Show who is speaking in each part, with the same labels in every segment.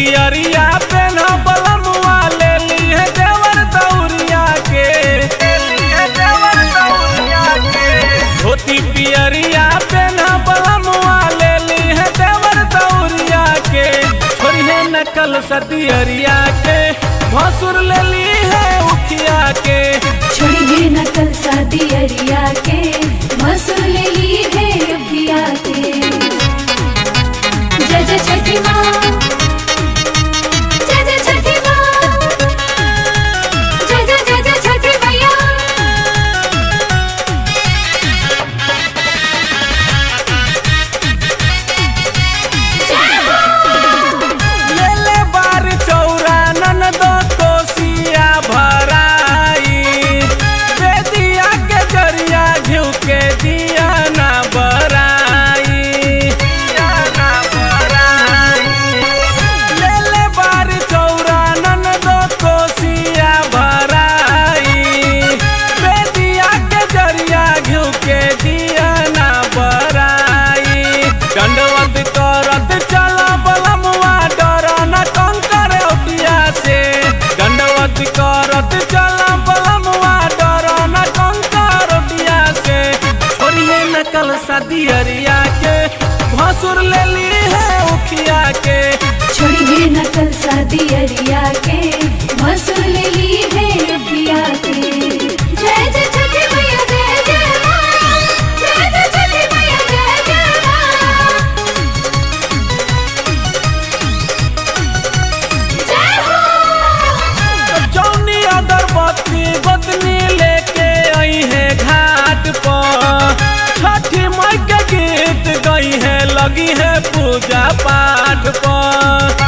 Speaker 1: पियरिया पेन बलमुआ ले ली है देवर दौरिया के धोती पियरिया पेन बलमुआ ले ली है देवर दौरिया के छोड़िए नकल सदियरिया के भसुर ले ली है उखिया के
Speaker 2: छोड़िए नकल शादी अरिया के मसूर ले ली है अभिया के जय जय छठी माँ जय जय छठी माँ जय जय जय जय छठी मैया
Speaker 1: ले ले बार चौरा ननदो कोसिया भराई बेदिया के जरिया घिउ के दिया ना बराई दिया ना बराई ले ले बार चौरा ननदो कोसिया भराई बेदिया के जरिया घिउ के दिया ना बराई दंडवत करत चला बलमुआ डर न कंकर ओटिया से दंडवत करत चला बलमुआ डर न कंकर ओटिया से छोड़िए नकल सदियरिया के भसुर ले ली है उखिया के
Speaker 2: छोड़िए नकल शादी अरिया के मसूर ले ली है अभिया के जय जय छठी मैया जय जय माँ जय जय छठी मैया जय जय माँ जय हो
Speaker 1: जौनी अगरबत्ती गोतनी लेके आई है घाट पर छठी माई के गीत गई है लगी है पूजा पाठ पर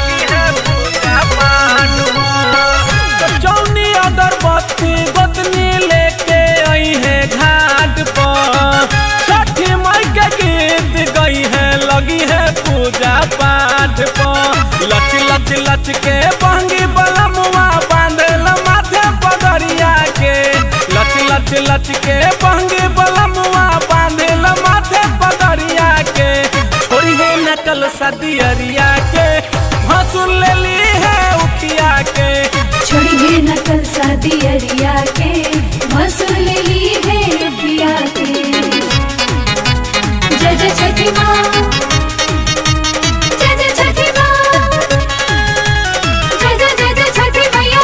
Speaker 1: जौनी अगरबत्ती गोतनी लेके आई है घाट पर छठी माई के गीत गई है लगी है पूजा पाठ पर लच लच लच के बहंगी बलमुआ बांधल माथे पगड़िया के लच लच लच के बहंगी बलमुआ बांधल माथे पगड़िया के छोड़ी है नकल सदियरिया के भसुर ले ली है उखिया के
Speaker 2: छोड़िए नकल शादी अरिया के मसूर ले ली है अभिया के जय जय छठी माँ जय जय छठी माँ जय जय जय जय छठी मैया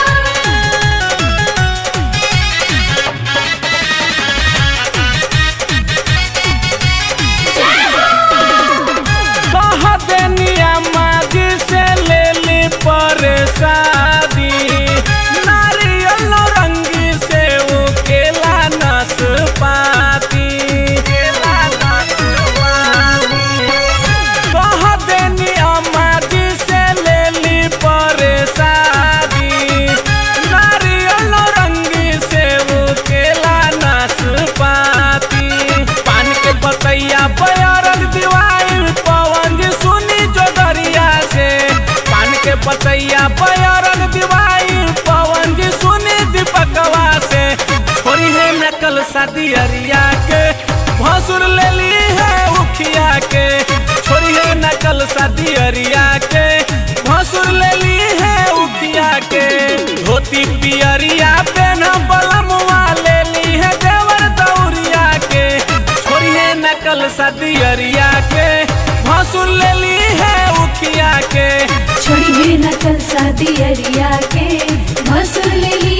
Speaker 1: कह देनिया माजी से ले ली परसादी नारियल रंगी से वो केला नाशपाती कह देनिया माजी से ले ली परसादी नारियल रंगी से वो केला नाशपाती पान के बतैया बयारन दिवाई पवन जी सुनी जो दरिया से पान के बतैया बयारन दिवाई पवन जी सुनी दीपकवा से छोड़ी है नकल शादी अरिया के भसुर ले ली है उखिया के छोड़ी है नकल शादी अरिया के भसुर ले ली है उखिया के धोती पियरिया पेन बलमुआ ले ली है देवर दौरिया के छोड़िए नकल सदियरिया के भसुर ले ली है उखिया के
Speaker 2: छोड़िए नकल शादी अरिया के मसूर ले ली